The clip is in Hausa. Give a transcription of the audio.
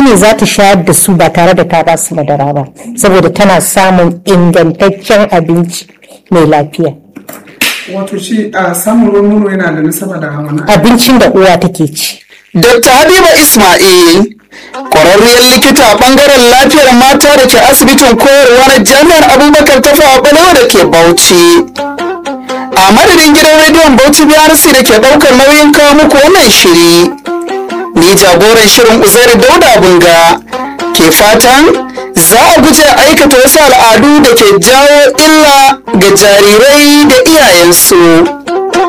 ne za ta shayar da su ba tare da ta ba su madara ba saboda tana samun ingantaccen abinci mai lafiya wato shi a samun ruwan nono yana da nasaba da wani abincin da uwa take ci Dr. Habiba Ismail, ƙwararriyar likita a ɓangaren lafiyar mata da ke asibitin koyarwa na jami'ar Abubakar Tafawa Balewa da ke Bauchi. A madadin gidan rediyon Bauchi BRC da ke ɗaukar nauyin kawo muku wannan shiri. Ni jagoran shirin Uzairu Dauda Bunga ke fatan za a guje aikata wasu al'adu da ke jawo illa ga jarirai da iyayensu.